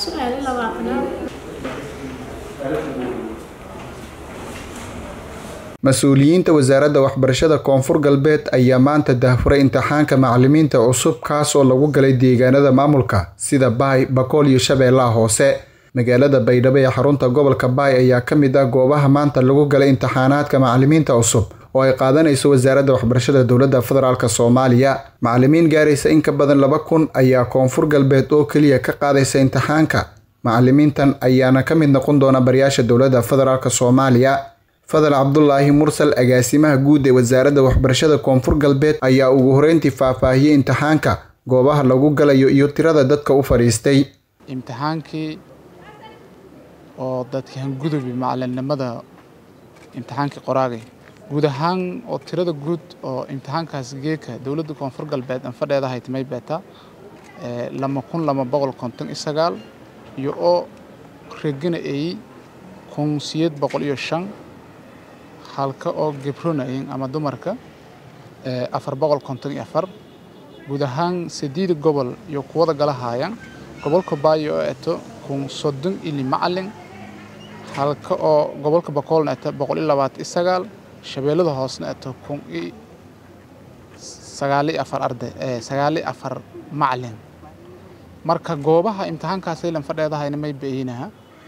su-aali labaatanaad mas-uuliyiinta wasaaradda waxbarashada koonfur galbeed ayaa maanta daahfuray imtixaanka macalimiinta cusub kaas oo lagu galay deegaanada maamulka sida baay bakool iyo shabeellaha hoose magaalada baydhabo ee xarunta gobolka baay ayaa ka mid ah goobaha maanta lagu galay imtixaanaadka macalimiinta cusub oo ay qaadanayso wasaaradda waxbarashada dowladda federaalk soomaaliya macalimiin gaaraysa in ka badan laba kun ayaa koonfur galbeed oo keliya ka qaadaysa imtixaanka macalimiintan ayaana ka mid noqon doona barayaasha dowladda federaalk soomaaliya fadal cabdulaahi mursal agaasimaha guud ee wasaaradda waxbarashada koonfur galbeed ayaa ugu horeyntii faahfaahiyey imtixaanka goobaha lagu galayo iyo tirada dadka u fadhiistay imtixaankii oo dadkii hangudubi macalinimada imtixaankii qoraagay guud ahaan oo tirada guud oo imtixaankaas geeka dowladda koonfur galbeed aan fadheedahay timay beeta lama kun lama boqol konton iyo sagaal iyo oo regana ay kun siyeed boqol iyo shan halka oo gebronayin ama dumarka afar boqol konton iyo afar guud ahaan sideeda gobol iyo kuwada galahaayaan gobolka baayo oo eto kun soddon ili macalin halka oo gobolka bakoolna eto boqol iyo labaatan iyo sagaal shabeellada hoosna eto kun iyo sagaal iyo afar arday sagaal iyo afar macalin marka goobaha imtixaankaas aylan fadheedahayna may beeyinaha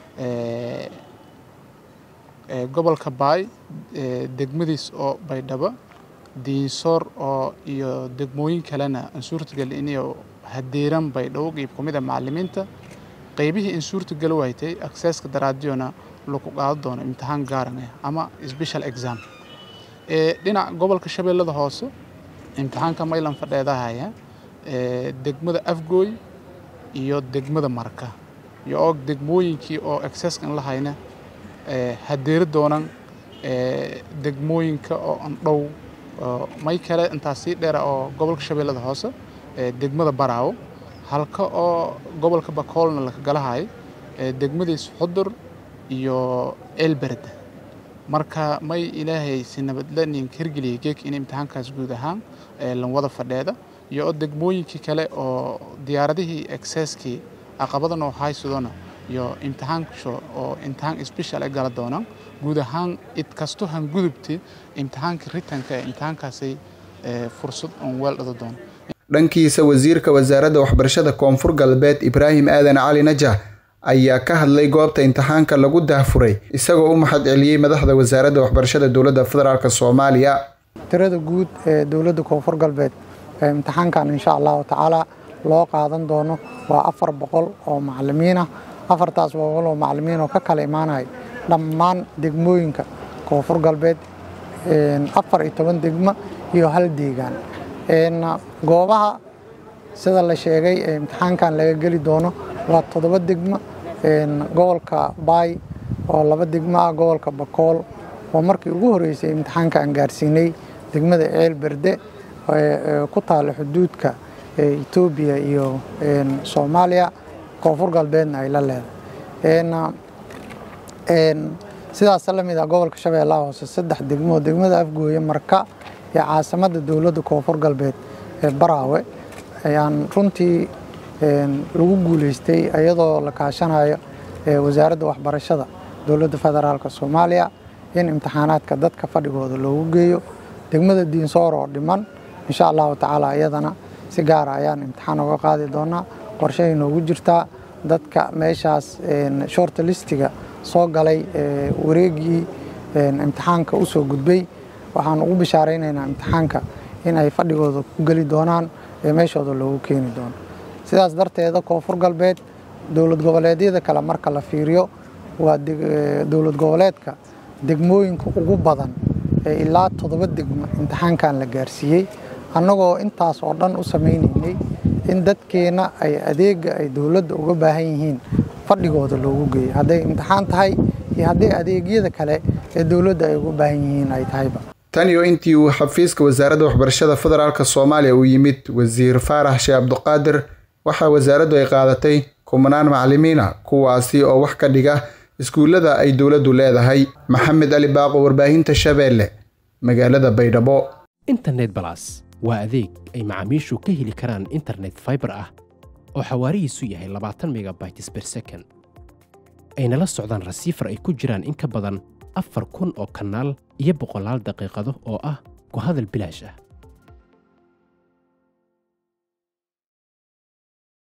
gobolka baay degmadiis oo baydhabo diinsoor oo iyo degmooyin kalena aan suurtagal inayo hadeeran baydhabo qeyb ka mid a macalimiinta qeybihii in suurtagal waytay accesska daraadiona lagu qaado doono imtixaan gaaran ah ama special exam dhinaca gobolka shabeellada hoose imtixaanka maylan fadheedahaya degmada afgooy iyo degmada marka iyo oo degmooyinkii oo accesska in la hayna hadeeri doonan degmooyinka oo andhow may kale intaas sii dheera oo gobolka shabeellada hoose degmada baraawo halka oo gobolka bakoolna laka galahay degmadiis xudur iyo elberd marka may ilaahay si nabadlanin hirgeliyay geek in imtixaankaas guud ahaan lan wada fadheeda iyo oo degmooyinkii kale oo diyaaradihii accesskii caqabadan oo haysadona iyo imtixaansho oo imtixaan special ay gala doonaan guud ahaan id kasto han gudubti imtixaanka ritanka ee imtixaankaasay fursad oon weel dhado doono dhankiisa wasiirka wasaaradda waxbarashada koonfur galbeed ibraahim aadan cali najah ayaa ka hadlay goobta imtixaanka lagu daahfuray isagoo u mahad celiyey madaxda wasaaradda waxbarashada dowladda federaalk soomaaliya tirada guud ee dowladda koonfur galbeed ee imtixaankan insha allahu tacaala loo qaadan doono waa afar boqol oo macalimiin ah afartaas boqol oo macalimiin oo ka kala imaanaya dhammaan degmooyinka koonfur galbeed afar iyo toban degmo iyo hal deegaan goobaha sida la sheegay ee imtixaankan laga geli doono waa toddoba degmo gobolka baay oo laba degmo ah gobolka bakool oo markii ugu horreysay imtixaanka aan gaarsiinay degmada ceel berde ku taalla xuduudka etoobiya iyo soomaaliya koonfur galbeedna ay la leedahay sidaas la mid ah gobolka shabeellaha hoose saddex degmo degmada afgooye marka iyo caasimadda dowladda koonfur galbeed ee baraawe ayaan runtii lagu guuleystay iyadoo la kaashanayo wasaaradda waxbarashada dowladda federaalk soomaaliya in imtixaanaadka dadka fadhigooda loogu geeyo degmada diinsoor oo dhiman insha allahu tacaala iyadana si gaara ayaan imtixaan uga qaadi doonaa qorshahay noogu jirtaa dadka meeshaas short listiga soo galay wareegii imtixaanka u soo gudbay waxaan ugu bishaaraynaynaa imtixaanka in ay fadhigooda ku geli doonaan ee meeshooda loogu keeni doono sidaas darteeda koonfur galbeed dowlad goboleedyada kale marka la fiiriyo waa dowlad goboleedka degmooyinka ugu badan ee ilaa toddoba degmo imtixaankan la gaarsiiyey annagoo intaas oo dhan u samaynaynay in dadkeenna ay adeega ay dowladda uga baahan yihiin fadhigooda loogu geeyo hadday imtixaan tahay iyo hadday adeegyada kale ee dowladda ay uga baahan yihiin ay tahayba tan iyo intii uu xafiiska wasaaradda waxbarashada federaalk soomaaliya uu yimid wasiir faarax sheekh cabdiqaadir waxaa wasaaraddu ay qaadatay kumanaan macalimiina kuwaasi oo wax ka dhiga iskuullada ay dowladdu leedahay maxamed ali baaqo warbaahinta shabeelle magaalada baydhabo internet balas waa adeeg ay macaamiishu ka heli karaan internet faibar ah oo xawaarihiisu yahay labaatan megabytes ber second ayna la socdaan rasiifar ay ku jiraan in ka badan afar kun oo kanaal iyo boqolaal daqiiqado oo ah ku hadal bilaash ah